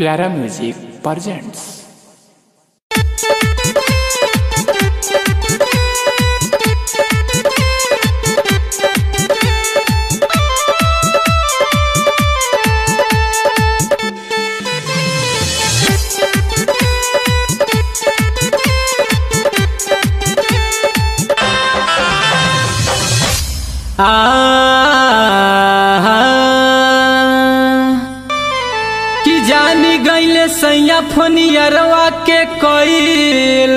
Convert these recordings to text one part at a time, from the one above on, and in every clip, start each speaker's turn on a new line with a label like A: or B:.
A: प्यारा music presents
B: कि जानी गईले सैया फनियरवा के कईल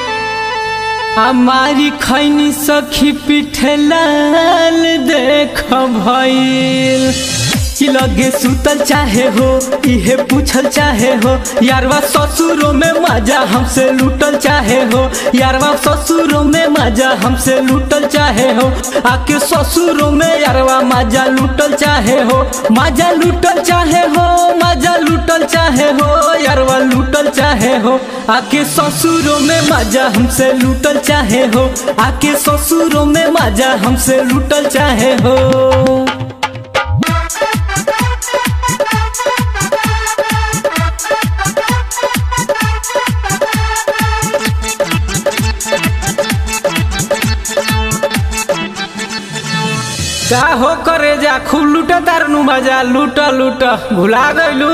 B: हमारी खैनी सखी पिठे लाल देख भइल कि लगे सुतल चाहे हो इहे पूछल चाहे हो यारवा ससुरों में मजा हमसे लूटल चाहे हो यारवा ससुरों में मजा हमसे लूटल चाहे हो आके ससुरों में यारवा मजा लूटल चाहे हो मजा लूटल चाहे हो मजा लूटल चाहे हो यारवा लूटल चाहे हो आके ससुरों में मजा हमसे लूटल चाहे हो आके ससुरों में मजा हमसे लूटल चाहे हो का हो करे जा खूब लूट तारनु मजा लूट लूट भुला गइलू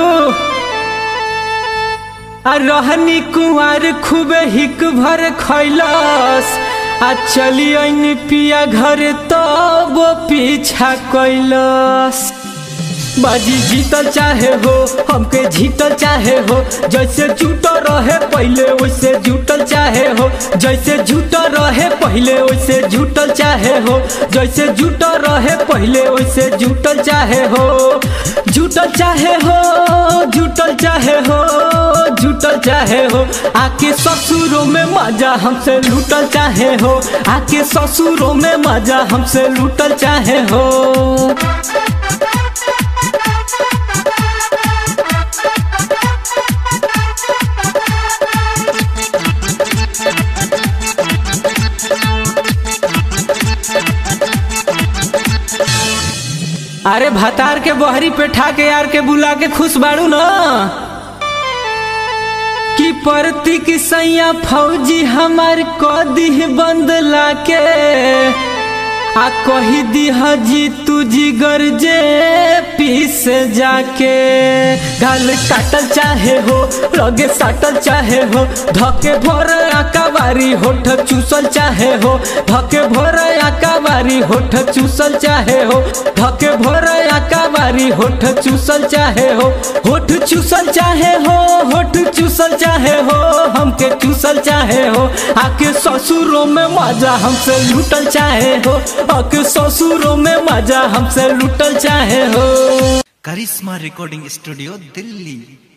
B: आ रहनी कुंवर खूब हिक भर खैलस आ चली ऐनी पिया घर तब पीछा कैलस बाजी जीतल चाहे हो हमके जीतल चाहे हो जैसे जूटल रहे पहले वैसे जूटल चाहे हो जैसे जूटल रहे पहले वैसे जूटल चाहे हो जैसे जूटल रहे पहले वैसे जूटल चाहे हो जूटल चाहे हो जूटल चाहे हो जूटल चाहे हो आके ससुरों में मजा हमसे लूटल चाहे हो आके ससुरों में मजा हमसे लूटल चाहे हो अरे भतार के बहरी पे ठाके यार के बुला के खुश बाड़ू न कि परती की सैया फौजी हमार कदी बंद लाके आ कही दी हजी तू जिगर जे पीस जाके गाल काटल चाहे हो लगे साटल चाहे हो धके भोर आकावारी होठ चूसल चाहे हो धके भोर आकावारी होठ चूसल चाहे हो धके भोर आकावारी होठ चूसल चाहे हो होठ चूसल चाहे हो होठ चूसल चाहे हो हमके चूसल चाहे हो आके ससुरों में मजा हमसे लूटल चाहे हो आके ससुरों में मजा हमसे लूटल चाहे हो
C: करिश्मा रिकॉर्डिंग स्टूडियो दिल्ली